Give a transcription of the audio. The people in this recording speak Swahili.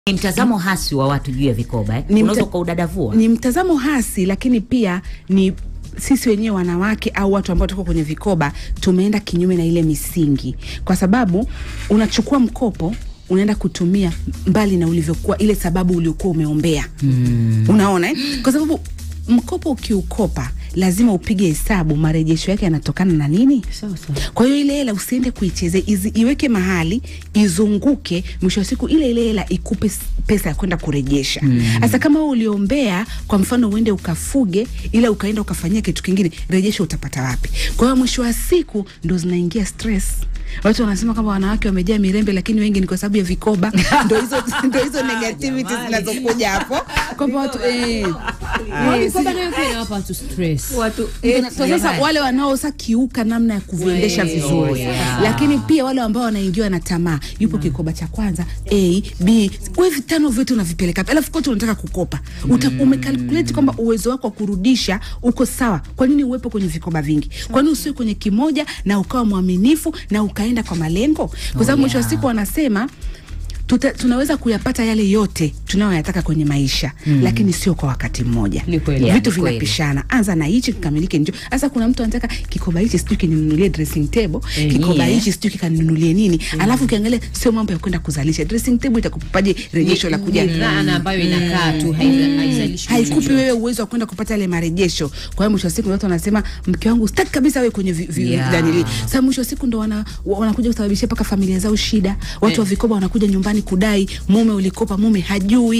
Ni mtazamo hasi wa watu juu ya vikoba eh? Ni Unaweza mta- ukaudadavua ni mtazamo hasi, lakini pia ni sisi wenyewe wanawake au watu ambao tuko kwenye vikoba tumeenda kinyume na ile misingi, kwa sababu unachukua mkopo unaenda kutumia mbali na ulivyokuwa ile sababu uliokuwa umeombea mm. Unaona eh? Kwa sababu mkopo ukiukopa lazima upige hesabu marejesho yake yanatokana na nini. Sawa sawa. Kwa hiyo ile hela usiende kuichezea, izi- iweke mahali izunguke, mwisho wa siku ile ile hela ikupe s- pesa ya kwenda kurejesha. Sasa kama wewe uliombea, kwa mfano uende ukafuge, ila ukaenda ukafanyia kitu kingine, rejesho utapata wapi? Kwa hiyo mwisho wa siku ndo zinaingia stress. Watu wanasema kwamba wanawake wamejaa mirembe, lakini wengi ni kwa sababu ya vikoba. ndo hizo ndo hizo negativity zinazokuja hapo kwamba watu eh, Kwani eh, kwamba nayo pia inawapa watu stress. watu Kwa sasa wale wanaosa kiuka namna ya kuviendesha Wee, vizuri yeah. lakini pia wale ambao wanaingiwa na tamaa, yupo kikoba cha kwanza A B, we vitano vyote unavipeleka wapi? alafu kote unataka kukopa Uta, umekalkuleti kwamba uwezo wako wa kurudisha uko sawa. Kwa nini uwepo kwenye vikoba vingi? Kwa nini usiwe kwenye kimoja na ukawa mwaminifu na ukaenda kwa malengo? Kwa sababu mwisho wa siku wanasema tuta, tunaweza kuyapata yale yote tunayoyataka kwenye maisha lakini sio kwa wakati mmoja. Ni kweli. Yeah, Vitu ni kweli. vinapishana, anza na hichi kikamilike. Njo sasa kuna mtu anataka kikoba hichi sijui kininunulie dressing table, Eh, kikoba yeah. hichi sijui kikaninunulie nini, alafu ukiangalia sio mambo ya kwenda kuzalisha. Dressing table itakupaje rejesho la kuja Ni dhana ambayo inakaa tu haiza- haizalishi haikupi chochote. wewe uwezo wa kwenda kupata yale marejesho. Kwa hiyo mwisho wa siku watu wanasema mke wangu sitaki kabisa wewe kwenye vi, vi, Yeah. danili. Sasa mwisho wa siku ndo wana, wa- wanakuja kusababishia mpaka familia zao shida. Watu wa vikoba wanakuja nyumbani kudai mume ulikopa, mume hajui